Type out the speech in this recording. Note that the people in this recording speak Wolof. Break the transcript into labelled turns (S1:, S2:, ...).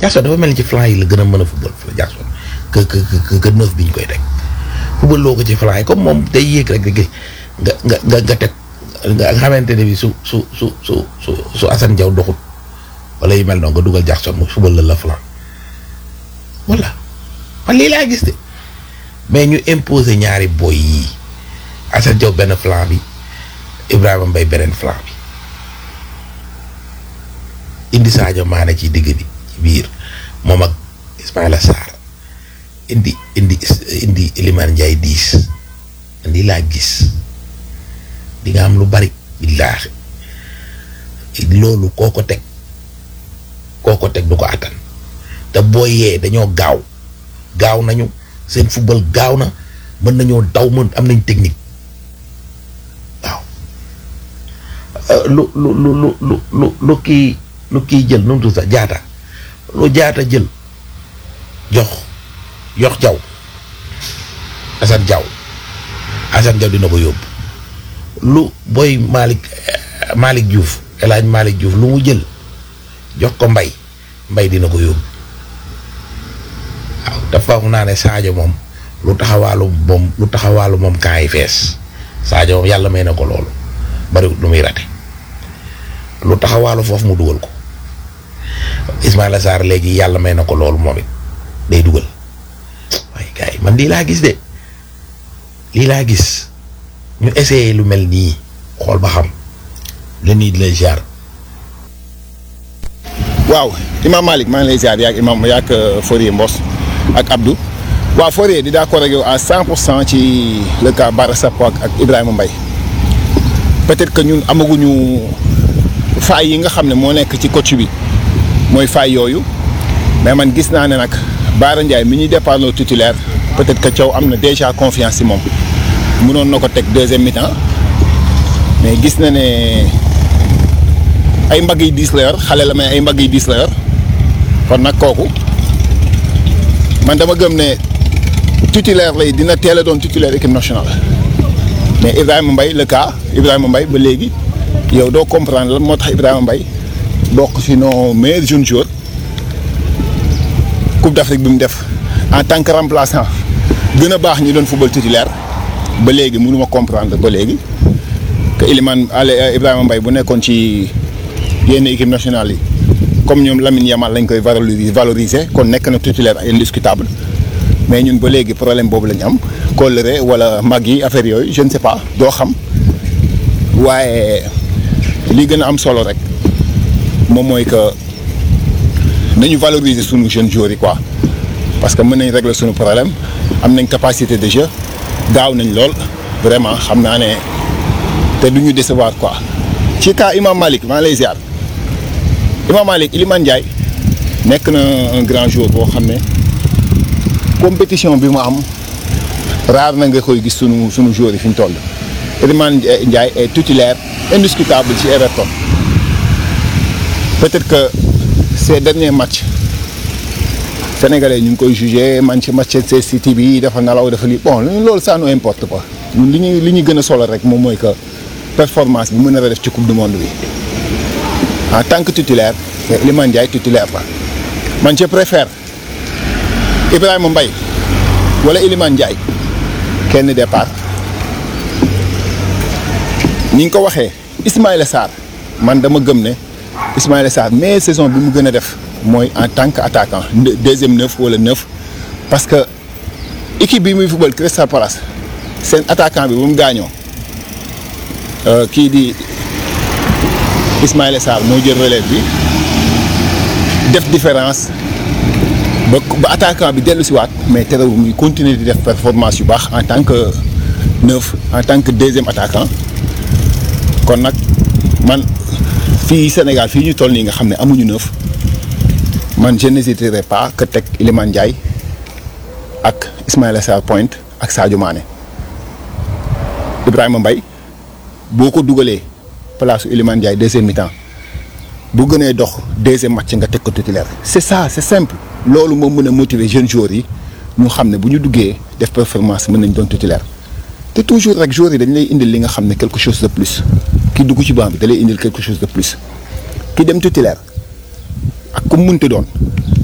S1: Jackson dafa mel ni ci flanc yi la gën a mën a football Jackson que que que que neuf bi ñu koy teg football loo ko ci flanc yi comme moom day yéeg rek nga nga nga nga teg nga xamante ne bi su su su su su su Assane Diaw doxut wala yu mel noonu nga dugal Jackson mu football la la flanc voilà man lii laa gis de mais ñu imposer ñaari boy yii Assane Diaw benn flanc bi Ibrahima Mbaye beneen flanc bi indi Sadio Mané ci digg bi ci biir moom ak Ismaïla Sarr indi indi indi Iliman Ndiaye diis indi laa gis di nga am lu bari billaahi loolu koo ko teg koo ko teg du ko attan te boo yee dañoo gaaw gaaw nañu seen football gaaw na mën nañoo daw mën am nañ technique waaw lu lu lu lu lu lu lu kii lu kii jël nu mu tudd sax jaata lu jaata jël jox yox jaw Assane Jaw Assane Jaw dina ko yóbbu lu booy Malick Malick Diouf El Hadj Malick Diouf lu mu jël jox ko mbay mbay dina ko yóbbu waaw dafa foog naa ne Sadio moom lu taxawaalu moom lu taxawaalu moom kaa yi fees Sadio moom yàlla may na ko loolu bariwut lu muy rate lu taxawaalu foofu mu dugal ko Ismaïla Sarr léegi yàlla may na ko loolu moom it day dugal waaye gars yi man lii laa gis de lii laa gis ñu essayé lu mel nii xool ba xam la nii di lay jaar.
S2: waaw Imam Malick maa ngi lay ziar yaag Imam yaag Fourier Mbos ak Abdou waaw Fourier di d'accord ak yow à 100 pour cent ci le cas Bara Sappo ak Ibrahima Mbaye peut-être que ñun amaguñu faay yi nga xam ne moo nekk ci coach bi mooy faay yooyu mais man gis naa ne nag Bara Ndiaye mi ñuy départ loo titulaire peut-être que Thiaw am na déjà confiance ci moom mënoon na ko teg deuxième mi-temps mais gis na ne ay mbagg yi diis la yor xale la mais ay mbagg yi diis la yor kon nag kooku man dama gëm ne titulaire lay dina teel a doon titulaire équipe nationale mais Ibrahima Mbaye le cas Ibrahima Mbaye ba léegi yow doo comprendre lan moo tax Ibrahima Mbaye bokk ci nos meilleurs jeunes joueurs Coupe d'Afrique bi mu def en tant que remplaçant gën a baax ñi doon football titulaire ba léegi mënuma comprendre ba léegi que Iliman Ale Ibrahima Mbaye bu nekkoon ci yenn équipe nationale yi comme ñoom Lamine Yamal lañ koy valoriser valoriser kon nekk na titulaire indiscutable mais ñun ba léegi problème boobu lañ am kóllëre wala mag yi affaire yooyu je ne sais pas doo xam waaye li gën a am solo rek moom mooy que nañu valoriser sunu jeunes joueurs yi quoi parce que mën nañ régler sunu problème am nañ capacité de jeu gaaw nañ lool vraiment xam naa ne te du ñu décevoir quoi. ci cas Imam Malick maa lay ziar Imam Malick Iliman Ndiaye nekk na un grand joueur boo xam ne compétition bi mu am rare na nga koy gis sunu sunu joueurs yi fi ñu toll. Iliman Ndiaye est titulaire indiscutable ci Everton peut-être que ces derniers matchs sénégalais ñu ngi koy jugé man ci Manchester City bi dafa nalaw dafa lii bon loolu ça nous importe pas ñun li ñuy li ñuy gën a solo rek moom mooy que performance bi mën a def ci coupe du monde bi en tant que titulaire Iliman Ndiaye titulaire la man je préfère Ibrahima Mbaye wala Iliman Ndiaye kenn départ ni nga ko waxee Ismaïla Sarr man dama gëm ne Ismaïla Sarr mais saison bi mu gën a def mooy en tant que attaquant deuxième neuf wala neuf parce que équipe bi muy football Crystal Palace seen attaquant bi bu mu gaañoo kii di Ismaïla Sarr moo jël relève bi def différence ba ba attaquant bi dellu si waat mais terewul muy continuer di def performance yu baax en tant que neuf en tant que deuxième attaquant kon nag man fii Sénégal fii ñu toll nii nga xam ne amuñu neuf man je n'hésiterai pas que teg Iliman Ndiaye ak Ismaïla Sarr Pointe ak Sadio Mané Ibrahima Mbaye boo ko dugalee place Iliman Ndiaye deuxième mi-temps bu gënee dox deuxième match nga teg ko titulaire c'est ça c'est simple loolu moo mën a motiver jeunes joueurs yi ñu xam ne bu ñu duggee def performance mën nañ doon titulaire te toujours rek joueurs yi dañ lay indil li nga xam ne quelque chose de plus ki dugg ci banc bi da lay indil quelque chose de plus ki dem titulaire ak ku mu mënti doon